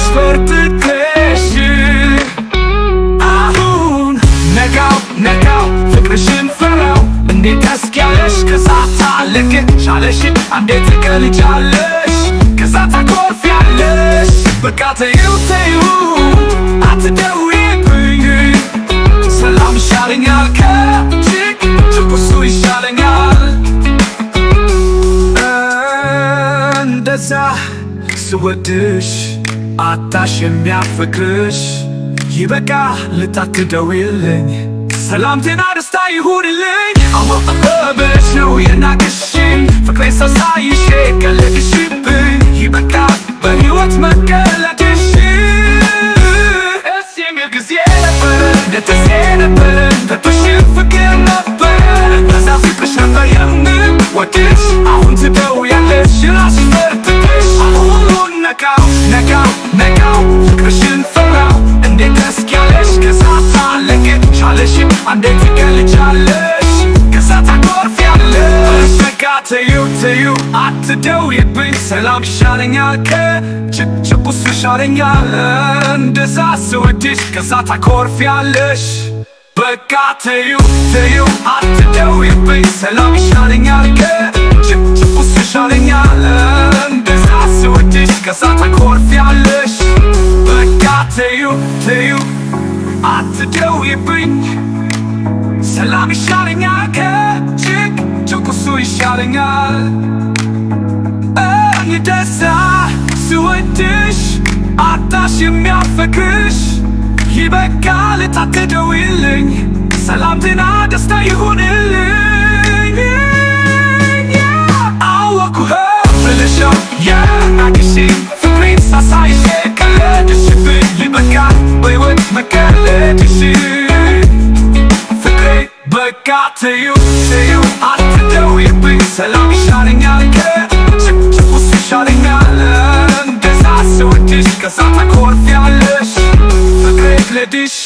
ፈርጥተሽ አሁን ነጋው ነጋው ፍቅርሽን ፈራው እንዴት ተስኪያለሽ ከዛ ታለቅሻለሽ እንዴት ትቀልጃለሽ ከዛ ታኮርፊያለሽ በቃ ተይው ተይው አትደውይብኝ ሰላም ይሻለኛል ከጭቅ ጭቁሱ ይሻለኛል እንደዛ ስወድሽ አታሽ የሚያፈቅርሽ ይበቃ ልታክደውልኝ ሰላምቴና ደስታ ይሁንልኝ አወቀበሽ ነው የናቅሽኝ ፍቅሬ ሳሳይሽ ቀለድሽብኝ ይበቃ በሕይወት መቀለድሽ ደስ የሚል ጊዜ ነበረ ደስ ነበረ ተቶሽን ፍቅር ነበረ በዛ ፍቅርሽ ነበር የምን ወድሽ አሁን ትደውያለሽ ራስሽ ፈርጥሽ አሁን ነቃው ነቃው ነቃው ፍቅርሽን ፈራው እንዴት ተስኪያለሽ ከዛ ታለቅሻለሽ እንዴት ትገልጫለሽ ከዛ ታኮርፊያለሽ በቃ ተይው ተይው አትደውይብኝ ሰላም ይሻለኛል ከጭቅጭቁስ ይሻለኛል እንደዛ ስወድሽ ከዛ ታኮርፊያለሽ በቃ ተይው ተይው አትደውይብኝ ሰላም ይሻለኛል ከጭቅጭቁስ ይሻለኛል እንደዛ ስወድሽ ከዛ ታኮርፊያለሽ በቃ ተይው ተይው አትደውይብኝ ሰላም ይሻለኛል ከጭቅጭቁሱ ይሻለኛል እኔ ደዛ ስወድሽ አጣሽ የሚያፈቅርሽ ይበቃል ታትደውይልኝ ሰላምትና ደስታ ይሁንልኝ አወኩህ ብልሻው የናቅሽ ፍቅሬን ሳሳይሽ ቀለድሽብኝ ይበቃ በሕይወት መቀለድሽ ፍቅሬ በቃ ተይው ተይው አትደውይብኝ ሰላም ይሻለኛል ከጭቅጭቁስ ይሻለኛል እንደዛ ስወድሽ ከዛ ታኮርፊያለሽ ፍቅሬ ልድሽ